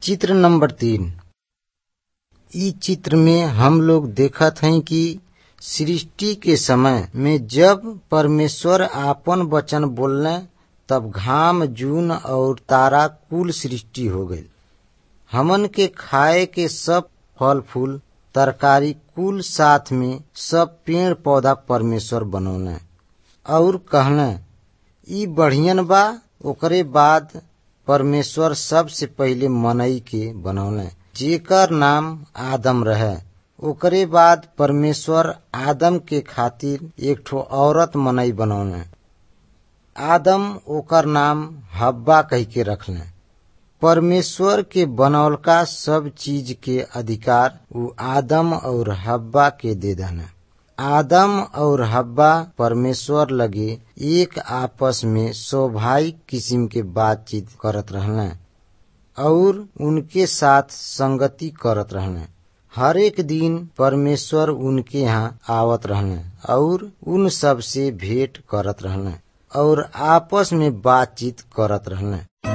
चित्र नंबर तीन इ चित्र में हम लोग देखत हई कि सृष्टि के समय में जब परमेश्वर आपन वचन बोलने तब घाम जून और तारा कुल सृष्टि हो गई हमन के खाए के सब फल फूल तरकारी कुल साथ में सब पेड़ पौधा परमेश्वर बनौले और कहले ई बढ़ियन बा ओकरे बाद परमेश्वर सबसे पहिले मनई के बनौले जेकर नाम आदम रहे ओकरे बाद परमेश्वर आदम के खातिर एक ठो औरत मनई बनौले आदम ओकर नाम हब्बा कह के रखले परमेश्वर के बनौलका सब चीज के अधिकार उ आदम और हब्बा के दे दने आदम और हब्बा परमेश्वर लगे एक आपस में स्वाभाविक किस्म के बातचीत करत रहले और उनके साथ संगति करत रहले हर एक दिन परमेश्वर उनके यहाँ आवत रहले और उन सब से भेंट करत रहले और आपस में बातचीत करत रहले